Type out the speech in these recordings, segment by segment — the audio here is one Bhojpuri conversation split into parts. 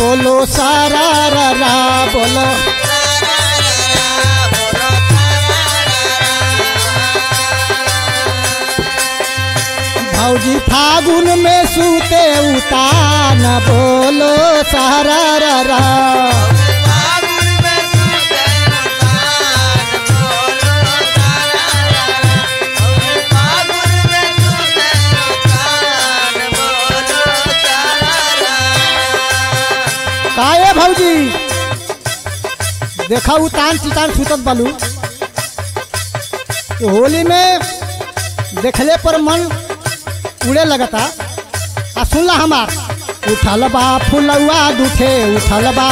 बोलो सारा रा रा बोलो भौजी फागुन में सूते उतान बोलो सारा रा रा काहे भौजी देखा उतान चितान सुतत बालू तो होली में देखले पर मन उड़े लगता आ सुनला हमार उठल बा फुलौआ दुठे उठल बा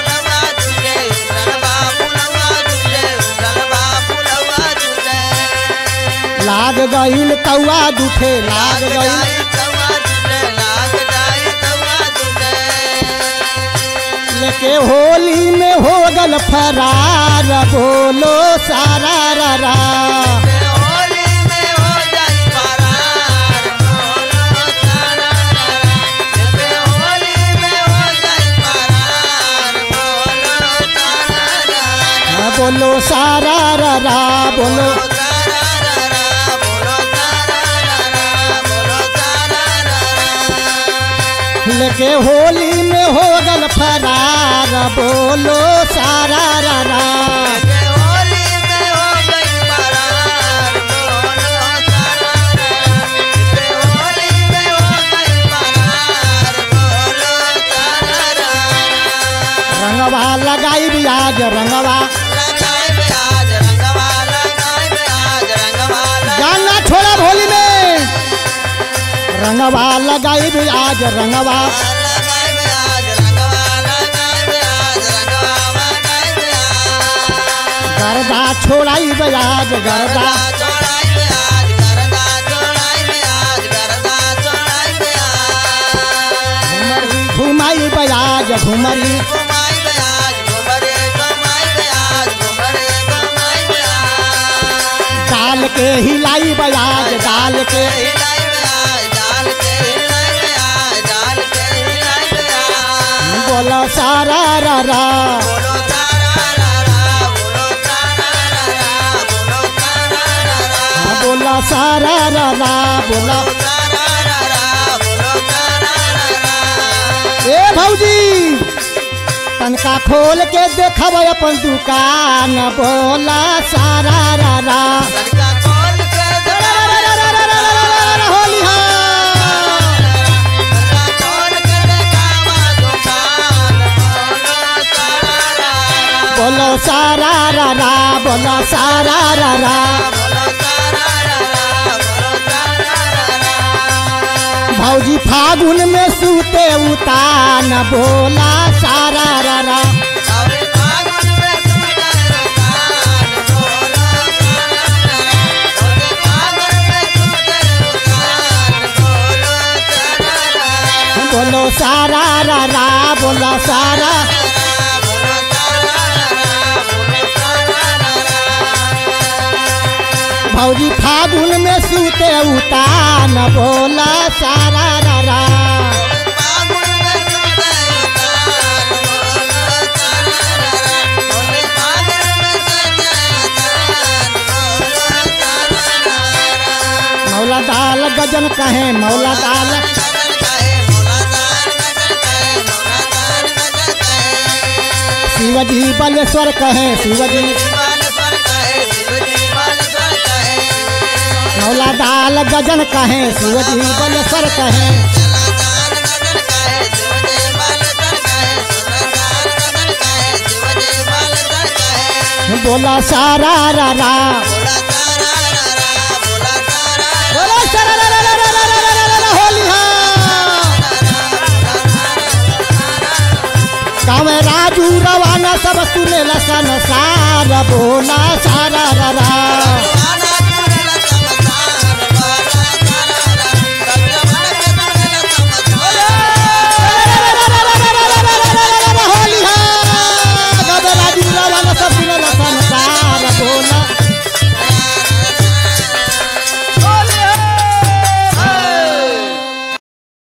लाग गईल कौआ दुठे लाग गईल लेके होली में हो गल फरार बोलो सारा रा रा हाँ, बोलो सारा रा रा बोलो लेके होली में हो गल फरार बोलो सारा रा रा रंगवा लगाई आज रंगवा गाना छोड़ा होली में रंगवा लगाई आज रंगवा गर्दा छोड़ाई आज गर्दा घुमरी घुमाई आज घुमरी डाल के हिलाई आज डाल के बोलो सारा रा रा हाँ, बोला सारा रा रा बोला ए भौजी तनका खोल के देखब अपन दुकान बोला सारा रा रा होली हाँ बोलो सारा रा रा बोलो सारा रा रा भौजी फागुन में सूते उतान बोला सारा रा रा बोलो सारा रा रा बोला सारा भौजी फागुन में सूते उतान बोला सारा रा रा मौला दाल गजन कहे मौला दाल शिवजी बलेश्वर कहे शिवजी मौला दाल गजन कहे शिवजी बलेश्वर कहे बोला सारा रा रा बोला सारा रा रा रा रा रा रा रा रा रा होली हाँ गाँव में राजू रवाना सब सुने लसन सारा बोला सारा रा रा